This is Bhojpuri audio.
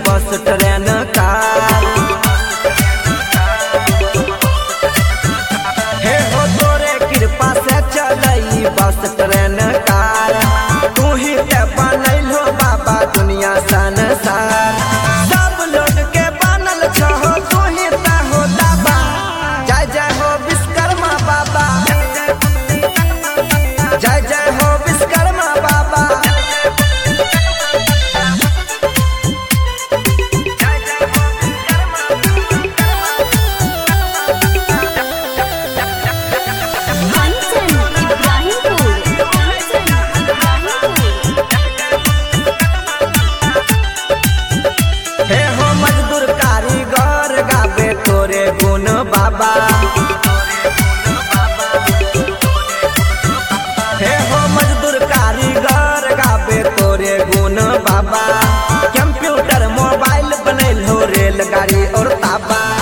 बस ट्रेन कार हे हो तोरे कृपा से चलई बस ट्रेन कार तू ही ते बनैलो बाबा दुनिया संसार सब लोग के बनल छहो तू ही ता हो दाबा जय जय हो विश्वकर्मा बाबा जय जय हो विश्वकर्मा बाबा कंचन इब्राहिमपुर कंचन इब्राहिमपुर हे हो मजदूर कारीगर गावे तोरे गुण बाबा हे हो मजदूर कारीगर गावे तोरे गुण बाबा कंप्यूटर मोबाइल बनैल हो रेलगाड़ी और ताबा